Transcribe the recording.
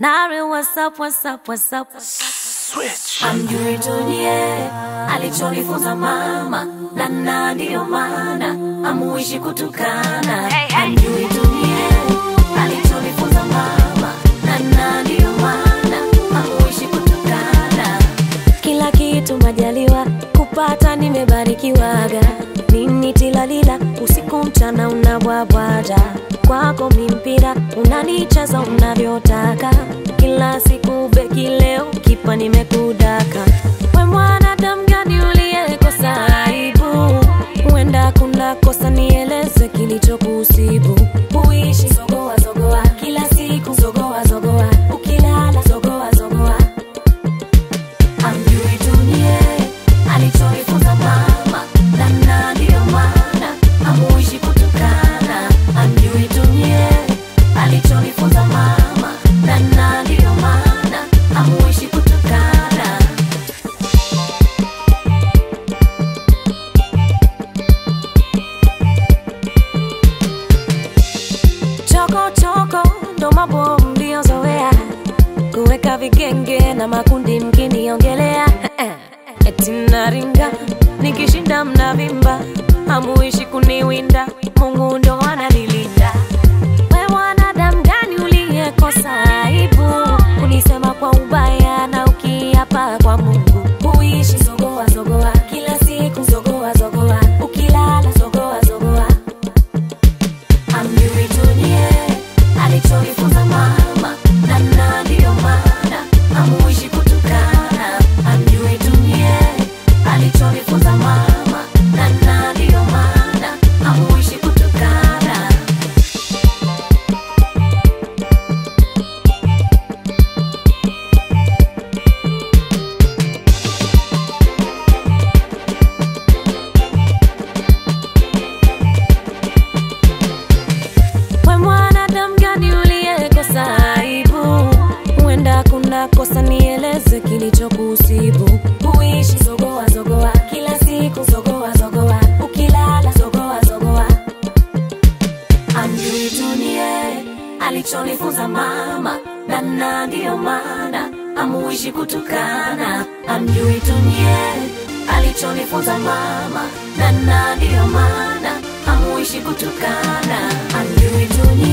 Nari, what's up, what's up, what's up? Switch. Amjui dunie alichonifunza mama, na na ndiyo maana amuishi kutukana. Amjui dunie alichonifunza mama, na na ndiyo maana amuishi kutukana. Kila kitu majaliwa kupata, nimebarikiwaga. Nini tilalila usiku mchana unabwabwaja kwako mimpira unanicheza unavyotaka kila siku beki leo kipa nimekudaka we mwanadamu gani uliyekosa aibu huenda kuna kosa nieleze kilichokusibu uishi zogoa zogoa kila siku zogoa zogoa ukilala zogoa zogoa amjui dunie alichonifunza mama namna ndiyo maana amuishi kutukana amjui dunie alichonifunza mama namna ndiyo maana amuishi kutukana choko choko ndo mambo mliozoea kuweka vigenge na makundi mkiniongelea eti naringa nikishinda mnavimba hamuishi kuniwinda mungu ndo ananilinda we mwanadamu gani uliyekosa aibu kunisema kwa ubaya na ukiapa kwa mungu huishi zogoa zogoa kila siku zogoa zogoa ukilala zogoa zogoa amjui dunie alichonifunza mama namna ndiyo maana amuishi kutukana amjui dunie alichonifunza mama namna ndiyo maana amuishi kutukana we mwanadamu gani uliyekosa aibu huenda kuna kosa nieleze kilichokusibu huishi zogoa zogoa kila siku zogoa zogoa ukilala zogoa zogoa amjui dunie alichonifunza mama namna ndiyo maana amuishi kutukana amjui dunie alichonifunza mama namna ndiyo maana amuishi kutukana amjui dunie